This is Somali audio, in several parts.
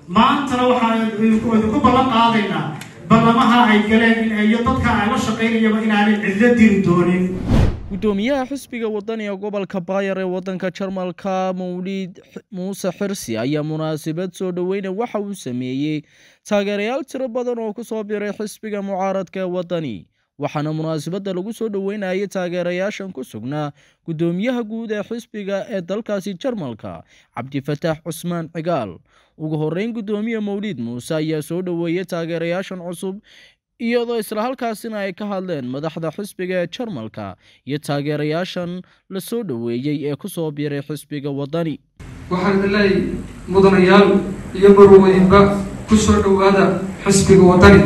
maantana waxaan idinku ballan qaadaynaa ballamaha ay galeen iyo dadka ay la shaqaynayaba inaanay cidlo diri doonin gudoomiyaha xisbiga wadaniga gobolka baayar ee wadanka jarmalka mawlid muuse xirsi ayaa munaasabad soo dhoweyna waxa uu sameeyey taageerayaal tiro badan oo ku soo biray xisbiga mucaaradka ee wadani waxaana munaasabadda lagu soo dhoweynayay taageerayaashan ku sugnaa gudoomiyaha guud ee xisbiga ee dalkaasi jarmalka cabdifataax cusmaan cigaal ugu horeyn gudoomiye mawlid muuse ayaa soo dhoweeyey taageerayaashan cusub iyadoo isla halkaasina ay ka hadleen madaxda xisbiga ee jarmalka iyo taageerayaashan la soo dhoweeyey ee ku soo biiray xisbiga wadani waxaan leeyahay mudanayaal iyo marweynba ku soo dhowaada xisbiga wadani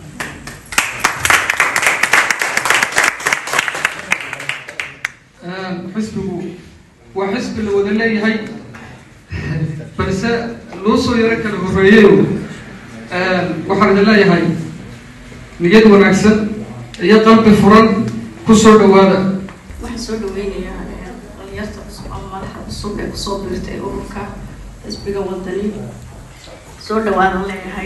xisbigu waa xisbi la wada leeyahay balse loo soo yaro kala horeeyeyo waxaan idin leeyahay niyad wanaagsan iyo qalbi furan ku soo dhowaada waxaan soo dhaweynayaa dhalinyarta cusub ama madaxa cusub ee kusoo biirtay ururka xisbiga wadani soo dhawaadan leeyahay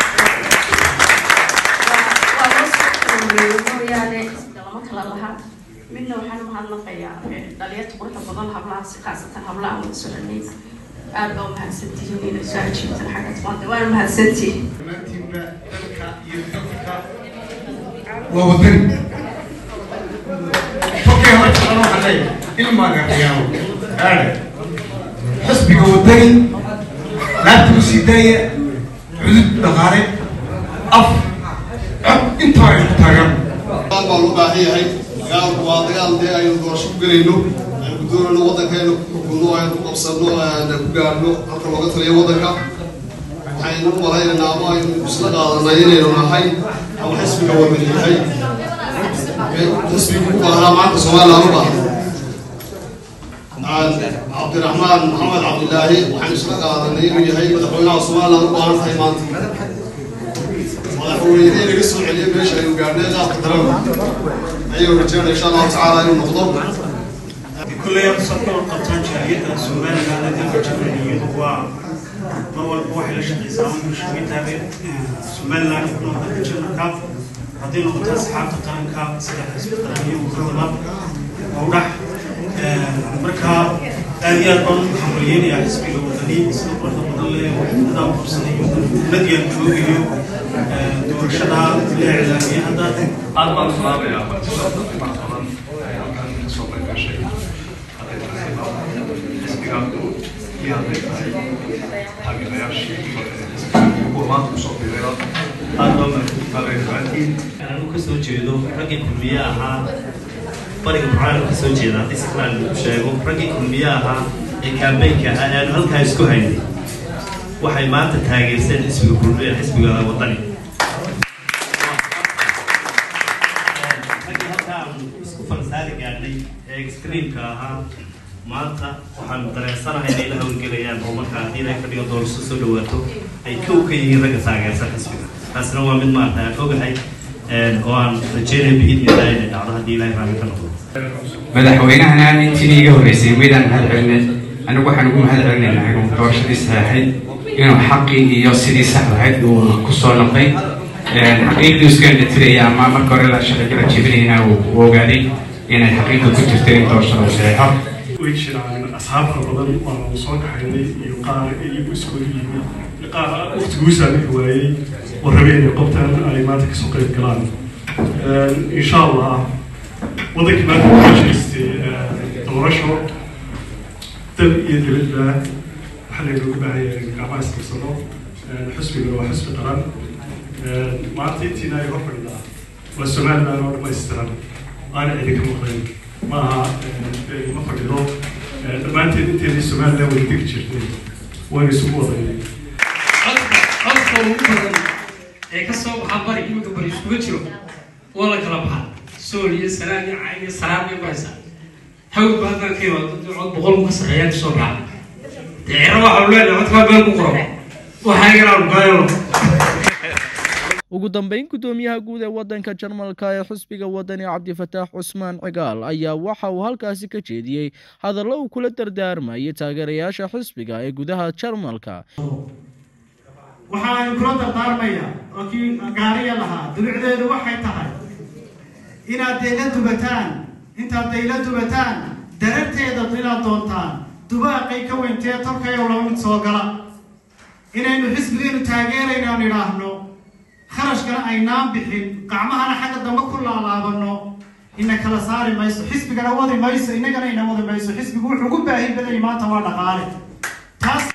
waa loo soo horeeyey mooyaane lama kala lahaa midna waxaan umahadnaqayaa dhalinyarta quruxda badan hablaha si khaasatan hablaha wada soconay aad baa umahadsantihiin inay soo ajiibtan xagga maanta waana mahadsantihiin dhammaantiinba dalka iyo dadka waa wadani tokay hore jeclan waxaan leeyahay ilmaaga qiyaamo aade xisbiga wadani laabta u sii daaya cudud dhaqaale af cod intaa ay ku taagaan dagaal baa loo baahan yahay dagaalku waa dagaal dee aynu doorasho ku gelayno aynu ku doonayno waddankeenu ku xukunno aynu ku qabsanno aynu ku gaadhno halka looga taliyo waddanka waxaynu u malaynaynaa ama aynu isla qaadanay inaynu nahay ama xisbiga wadani yahay xisbiga ku baahnaa maanta somaliland u baahan cabdiraxmaan maxamed cabdilaahi waxaynu isla qaadanay inuu yahay madaxweynaha somaliland u baahan tahay maanta madaxweyne inaga soo celiya meesha aynu gaadhnay qaabka daran ayaynu rajeynaya insha allahu tacaala inuu noqdo kulley sabkal qabtaan jaariyadda somaliland dalka jamhuuriyadu waa mar walba waxay la shaqeysaa ama bulshooyintaada somaliland ku nool dalka jarmalka hadday noqoto asxaabta qaranka sida xisbi qaran iyo ururada howdhax marka aad iyo aad baan u hambalyeynaya xisbiga wadani sida quruxda badan leh waxdadaa qabsanayo nadiyan joogayo doorashada la iclaamiyay hadda aad baan u salaabayaa martida qiimaha badan ee halkan kasoo qayb gashay hadday tahay xisbiga iyo hadday tahay taageerayaashii kuwa maanta kusoo biiraya aad baa mahadsantahay dhammaantiin anu kasoo jeedo raggii kulmiye ahaa bariga burcaan kasoo jeeda haddii si kale lagu sheego raggii kulmiye ahaa ee kaambeynka ahaa ee aanu halkaa isku haynay waxay maanta taageerseen xisbiga kulmiye xisbiga wadani raggii halkaa aanu isku falsaari gaadhnay ee extreamka ahaa maanta waxaanu dareensanahay inay la hawlgelayaan oo marka haddii ilaahay ka dhigo doorasho soo dhawaato ay kow ka yihiin ragga taageersan xisbiga taasina waa mid maarata aan ogahay oo aan rajeynaya biidnillahi inay dhacdo haddii ilaahay raalli ka noqdo madaxweynahana intii iga horreysay maydaan mahad celinay anigu waxaan ugu mahad celinaynaa inuu doorashadii saxeexay inuu xaqii iyo sidii sax ahayd uu ku soo noqday xaqiiqdii iska indhatiraya ama marka hore la shaqagala jebinayna uu ogaaday inay xaqiiqda ku jirta in doorashada uu saxeexo way jiraan asxaab fara badan waanu soo kaxaynay iyo qaar iyagu iskooda yimid qaar waqtiguusaa bixi waayey oo rabeen inay qobtaan ay maanta kasoo qayb galaan insha allah waddankii maanta waxaa jiristay doorasho dal iyo dibadba waxaa laynooga baahan yahay gacmaha iskarsano xisbigana waa xisbi qaran maanta intiina ay hor fadhidaa waa somaliland oo dhamaystiran aana idinka maqlayn maaha ma fadhido dhammaanteed inteedii somaliland wada degi jirtay wayna isugu wadaynay codka ugu badan ee ka soo baxa bari iminka bari iskuga jiro waa la kala baxa sool iyo sanaan iyo cayn iyo saraab iyo bahaysa hawd ba haddana ka yimaado cod boqol ka sarreeyaa kasoo baxa dee ciro waxa lu leenahay codkaa meel ku qoro waxaa iganaan gaayano ugu dambeyn gudoomiyaha guud ee wadanka jarmalka ee xisbiga wadani cabdifataax cusmaan cigaal ayaa waxa uu halkaasi ka jeediyey hadallo uu kula dardaarmayay taageerayaasha xisbiga ee gudaha jarmalka waxaan kula dardaarmaya oo kii gaariya lahaa dulucdeedu waxay tahay inaad dayla dubataan intaad dayla dubataan dararteeda inaad doontaan dubaaqay ka weyntee tolkayow laba mid soo gala inaynu xisbigeenu taageeraynaan idhaahno kharashkana aynaan bixin qacmahana xagga dambe ku laalaabano ina kala saari mayso xisbigana wadi mayso innagana ina wadi mayso xisbigu wuxuu ugu baahi badayay maanta waa dhaqaale taas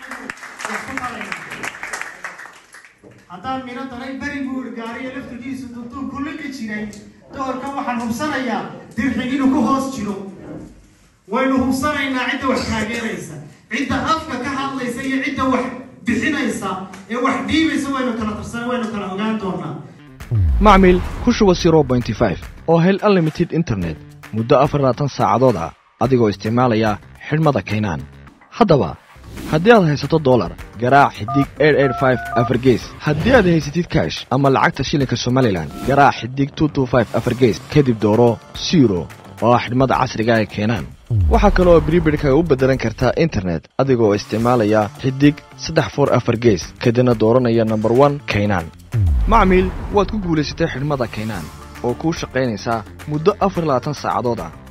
haddaan miro dalay beri buur gaariya laftigiisu duduub ku liqi jiray doorkan waxaan hubsanayaa dirxig inuu ku hoos jiro waynu hubsanaynaa cidda wax taageeraysa cidda afka ka hadlaysa iyo cidda wax bixinaysa ee wax dhiibaysa waynu kala tarsan waynu kala ogaan doonaa macmil ku shuba zero bointy five oo hel unlimited internet muddo afar labaatan saacadood ah adigoo isticmaalaya xidhmada kaynaan haddaba haddii aad haysato dolar garaac xidig afargees haddii aad haysatid kash ama lacagta shilinka somalilan garaac xidig afargees kadib dooro siro oo ah xidhmada casriga ee keenaan waxaa kale oo bribidhka u beddelan kartaa internet adigoo isticmaalaya xidig saddex for afar gees kadibna dooranaya nomber one kaynaan macmiil waad ku guulaysatay xidhmada kaynaan oo kuu shaqaynaysaa muddo afar labaatan saacadood ah